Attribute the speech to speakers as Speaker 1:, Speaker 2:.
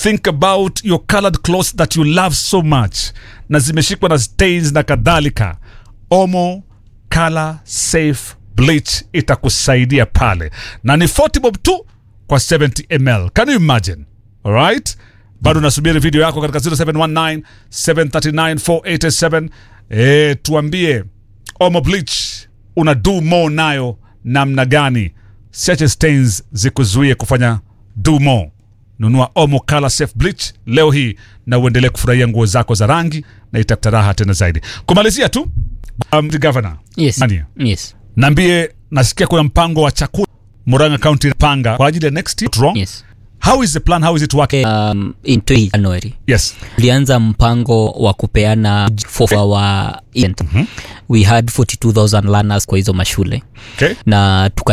Speaker 1: think about your colored clothes that you love so much na zimeshikwa na stains na kadhalika omo color safe bleach itakusaidia pale na ni 40 bob tu kwa 70 ml can you imagine alright bado nasubiri video yako katika 0719 739 487 e, tuambie omo bleach una do more nayo namna gani siache stains zikuzuie kufanya do more nunua omo color safe bleach leo hii na uendelee kufurahia nguo zako za rangi na itakata raha tena zaidi kumalizia tu um, governor
Speaker 2: Yes.
Speaker 1: Mania,
Speaker 2: Yes.
Speaker 1: naambie nasikia kuna mpango wa chakula Murang'a County panga kwa ajili ya next year wrong
Speaker 2: Yes.
Speaker 1: how is the plan how is it working
Speaker 2: Um, in 20 January
Speaker 1: yes
Speaker 2: tulianza mpango wa kupeana for our event we had 42000 learners kwa hizo mashule
Speaker 1: okay
Speaker 2: na tuka